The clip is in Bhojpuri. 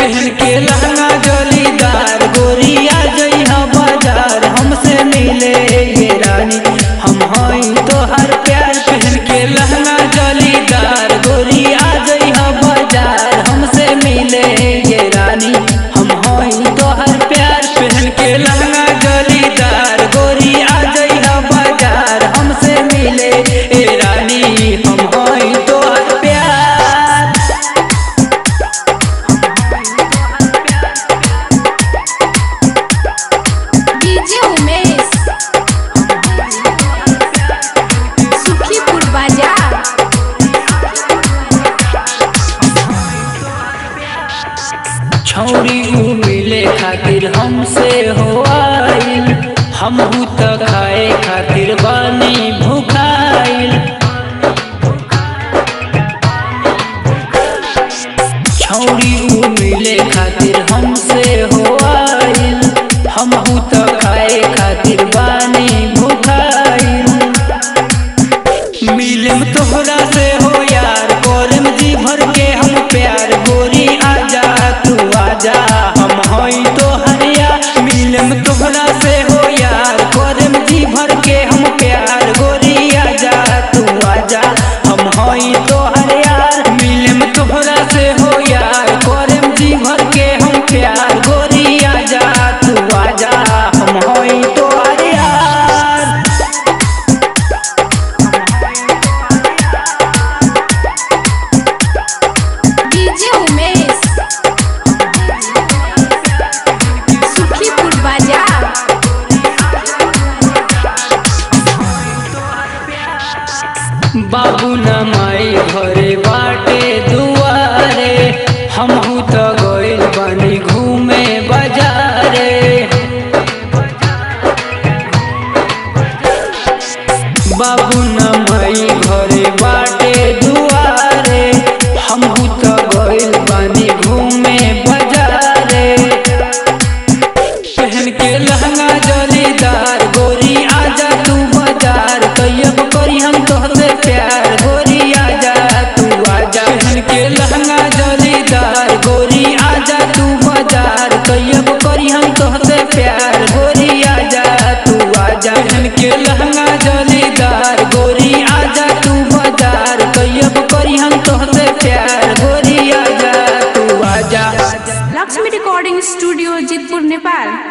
पहन के लहंगा जलीदार गोरिया जइहा बाजार हमसे मिले ये रानी हम हई तोहर प्यार पहन के लहंगा जलीदार गोरिया जइहा बाजार हमसे मिले ये रानी हम हई तोहर प्यार पहन के लहंगा जलीदार गोरिया जइहा बाजार हमसे मिले ए रानी हम हई तोहर प्यार डीजे उमेश सुखीपुर बाजार छौरी उ मिले खातिर हमसे हो आइल हमहू त खाए खातिर बानी भुखाइल छौरी उ मिले खातिर हमसे हो आइल हमहू त खाए खातिर बानी भुखाइल मिलम तोहरा से हो यार करम जी भर के हम प्यार गोरी आजा तू आजा हम हई तोहर यार मिलम तोहरा से हो यार करम जी भर के हम प्यार गोरी आजा तू आजा हम हई तोहर यार मिलम तोहरा से हो यार करम जी भर के हम प्यार गोरी आजा तू आजा हम हई तोहर यार डीजे उमेश सुखीपुर बाजार बाबू न माई घरे बाटे दुआरे हमहू त गइल बानी घूमे बाजारे बाबू न माई घरे बाटे दुआरे हमहू त गइल बानी घूमे बाजारे पहन के लहंगा जलीदार गोरी आजा तू बाजार तैयब करी हम तोहसे प्यार गोरी आजा तू आजा पहन के लहंगा जलीदार गोरी आजा तू बाजार तैयब करी हम तोहसे प्यार गोरी आजा तू आजा पहन के लहंगा जलीदार गोरी आजा तू बाजार तैयब करी हम तोहसे प्यार गोरी आजा तू आजा लक्ष्मी रिकॉर्डिंग स्टूडियो जितपुर नेपाल